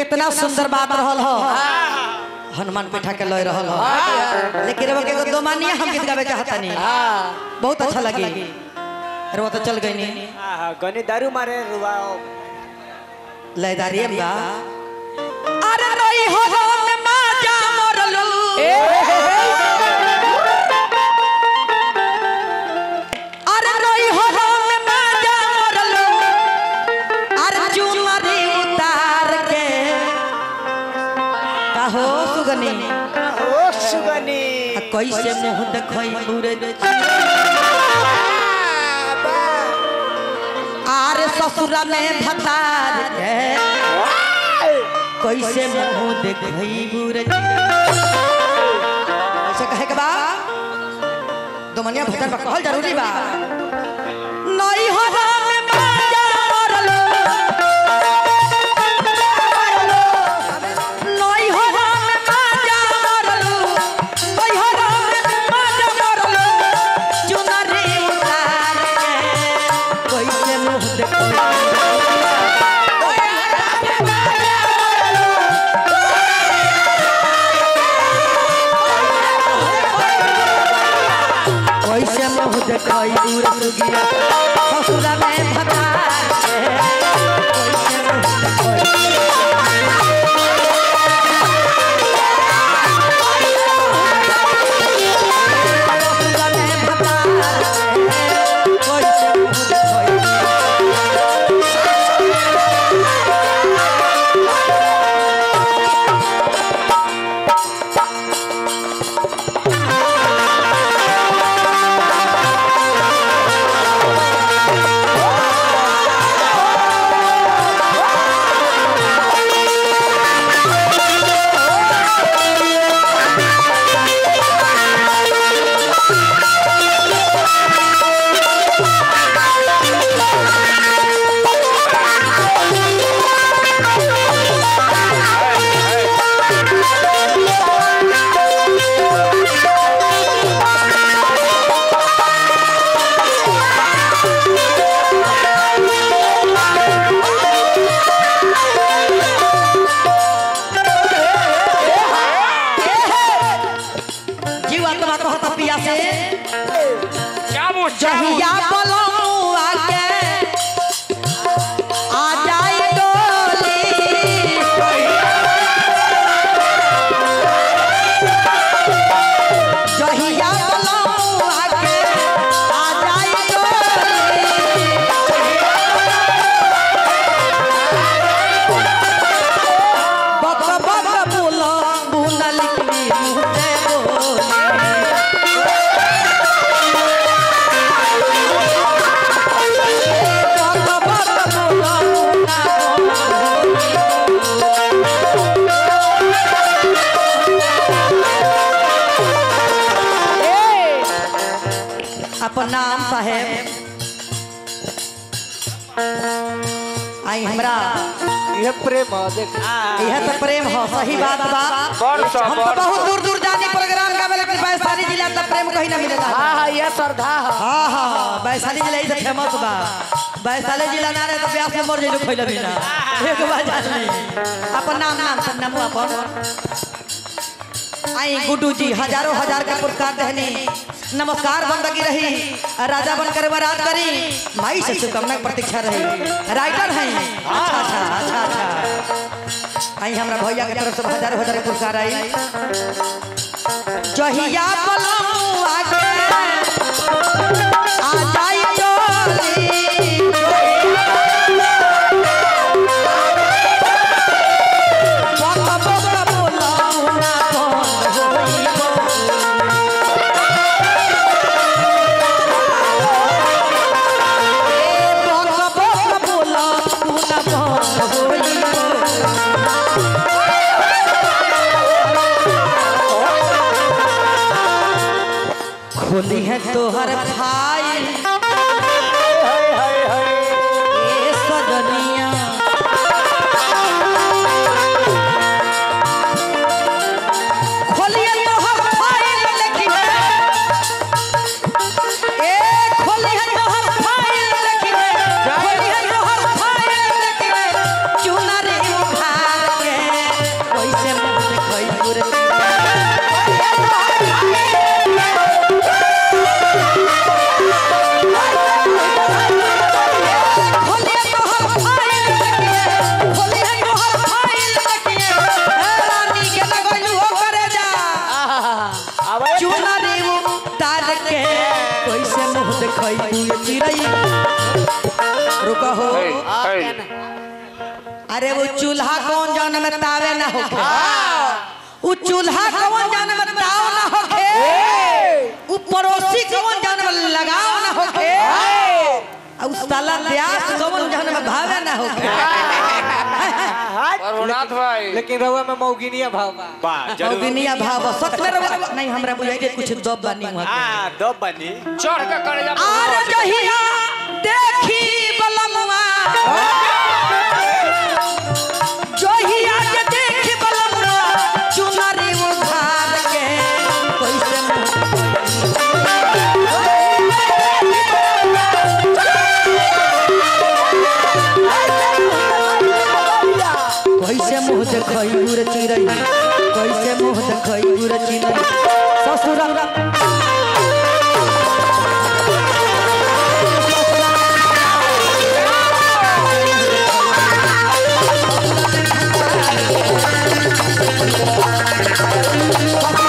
कितना सुंदर बात रहल हो हनुमान बैठा के लय रहल हो लेकिन रवा के दो मानिया हम गीत गावे चाहता नहीं बहुत अच्छा लगी रवा तो चल गई नहीं आहा, गनी दारू मारे रुआओ लयदारी बा अरे रही हो में माजा मरलू अरे रही हो में माजा मरलू अरे चुनरी उतार के कहो सुगनी ओ सुगनी आ कैसे मुंह देखई बुरे आरे ससुरा में भतार के कैसे मुंह देखई बुरे ऐसे कहे के बा दोमनिया भतार बा कहल जरूरी बा नई हो में माजा मरलो नई हो में माजा मरलो नई हो में माजा मरलो चुनरी उतार के कैसे मुंह देखई कैसे मुँह देखई दूर सुगिया ससुरा में भता कैसे मुँह देखई ससुरा में भता कैसे मुँह देखई जीवा तबा कहत पिया से जहिया पलमुआ के आ जाई डोली जहिया पलमुआ के आ जाई डोली बक बक बोलो बुनल की मुझे बोले बक बक बोलो अपन नाम साहेब आई हमरा ये प्रेम ह, देख यह तो प्रेम हो सही बात बा बरस, हम तो बरस। बहुत दूर दूर जाने प्रोग्राम गावे लेकिन वैशाली जिला तक प्रेम कहीं ना मिलेगा हाँ हाँ ये श्रद्धा है हाँ हाँ हाँ वैशाली जिला ही तो फेमस बा वैशाली जिला ना रहे तो ब्यास में मर जाइलो खइला बिना एक बार जान ली अपन नाम नाम सब नाम अपन आई गुड्डू जी हजारों हजार का पुरस्कार दहनी नमस्कार बंदगी रही राजा बनकर बरात करी माई से शुभकामना की प्रतीक्षा रही राइटर हैं अच्छा अच्छा अच्छा अच्छा आई हमरा भैया के तरफ से हजारों हजार के पुरस्कार आई जहिया पलमुआ के आ जाई डोली बक बक बोलौना बंद होई बक बक बोलौना बंद होई खोली है तोहर भाई हाय हाय हाय ए सजनिया खोलिए तोहर फाइल लेकिन ए खोलिए तोहर फाइल लेकिन खोलिए तोहर फाइल लेकिन चुनरी उठा के रुको हो है, हाँ, है। क्या ना? अरे वो चूल्हा कौन जान में तावे ना होखे वो चूल्हा कौन जान में ताव ना होखे वो पड़ोसी कौन जान में लगाव ना होखे और उस साला प्यास कौन जान में भावे ना होखे प्रभुनाथ भाई लेकिन रहुआ में मौगिनिया भाव बा बा जरूर अविनिया भाव सच में रहुआ नहीं हमरा बुझाई के कुछ दब बानी हुआ हाँ दो बनी चढ़ के करे जा आर जहिया देखी बलमुआ जहिया के देखी बलमुआ चुनरी उधार के कैसे मुँह कैसे मुँह देखई गुर चिरई कैसे मुँह देखई गुर चिरई ससुर हाँ